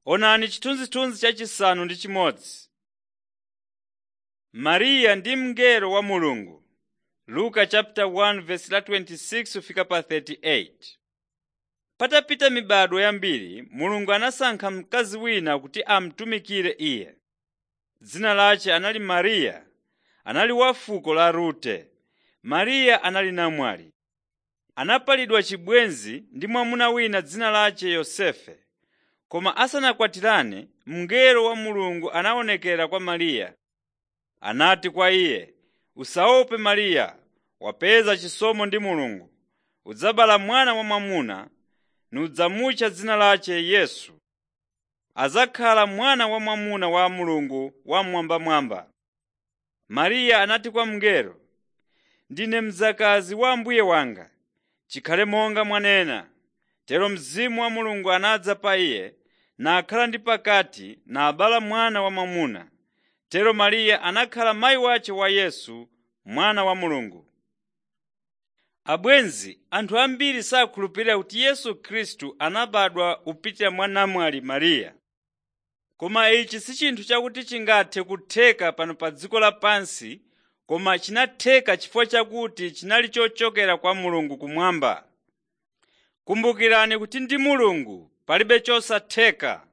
Onani chithunzithunzi chachisanu ndi chimodzi. Mariya ndi mngelo wa Mulungu. Luka chapter 1 verse la 26 kufika pa 38. Patapita mibado yambiri, Mulungu anasankha mkazi wina kuti amutumikire Iye. Dzina lace anali Mariya, anali wa fuko la Rute. Mariya anali namwali. Anapalidwa chibwenzi ndi mwamuna wina dzina lace Yosefe. Koma asanakwatirane, mngelo wa Mulungu anaonekera kwa Mariya. Anati kwa iye, “Usaope Mariya, wapeza chisomo ndi Mulungu. Udzabala mwana wamwamuna, nudzamutcha dzina lace Yesu. Adzakhala mwana wamwamuna wa Mulungu Wammwambamwamba.” Mariya anati kwa mngelo, “Ndine mdzakazi wa Ambuye wanga, chikhale monga mwanena.” Tero Mzimu wa Mulungu anadza pa iye, nakhala ndi pakati, nabala mwana wamwamuna. Tero Mariya anakhala mayi wace wa Yesu, mwana wa Mulungu. Abwenzi, anthu ambiri sakhulupirira kuti Yesu Khristu anabadwa kupitira mwa namwali Mariya. Koma ichi si chinthu chakuti chingathe kutheka pano pa dziko lapansi, koma chinatheka chifukwa chakuti chinali chochokera kwa Mulungu kumwamba. Kumbukirani kuti ndi Mulungu palibe chosatheka.